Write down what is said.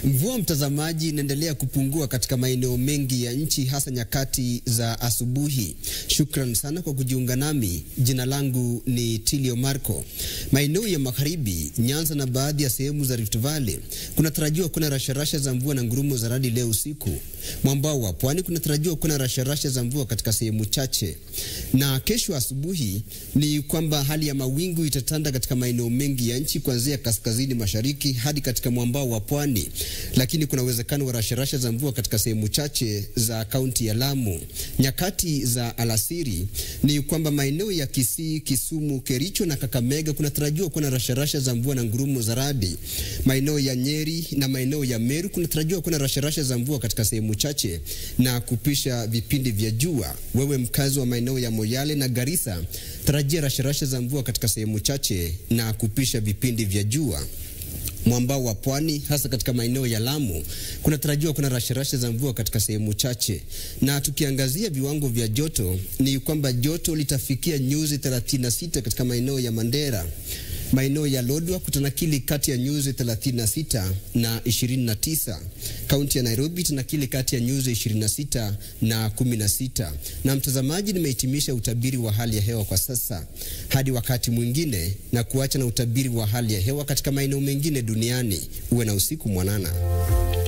Mvua mtazamaji, inaendelea kupungua katika maeneo mengi ya nchi, hasa nyakati za asubuhi. Shukran sana kwa kujiunga nami. Jina langu ni Tilio Marco. Maeneo ya magharibi, Nyanza na baadhi ya sehemu za Rift Valley kunatarajiwa kuna rasharasha za mvua na ngurumo za radi leo usiku. Mwambao wa pwani kunatarajiwa kuna rasharasha za mvua katika sehemu chache, na kesho asubuhi ni kwamba hali ya mawingu itatanda katika maeneo mengi ya nchi kuanzia kaskazini mashariki hadi katika mwambao wa pwani, lakini kuna uwezekano wa rasharasha za mvua katika sehemu chache za kaunti ya Lamu. Nyakati za alasiri ni kwamba maeneo ya Kisii, Kisumu, Kericho na Kakamega kunatarajiwa kuwa na rasharasha za mvua na ngurumo za radi. Maeneo ya Nyeri na maeneo ya Meru kunatarajiwa kuwa na rasharasha za mvua katika sehemu chache na kupisha vipindi vya jua. Wewe mkazi wa maeneo ya Moyale na Garissa, tarajia rasharasha za mvua katika sehemu chache na kupisha vipindi vya jua. Mwambao wa pwani hasa katika maeneo ya Lamu kunatarajiwa kuna rasharasha za mvua katika sehemu chache. Na tukiangazia viwango vya joto, ni kwamba joto litafikia nyuzi 36 katika maeneo ya Mandera. Maeneo ya Lodwa kutanakili kati ya nyuzi 36 na 29. Kaunti ya Nairobi tanakili kati ya nyuzi 26 na 16. Na mtazamaji, nimehitimisha utabiri wa hali ya hewa kwa sasa hadi wakati mwingine, na kuacha na utabiri wa hali ya hewa katika maeneo mengine duniani. Uwe na usiku mwanana.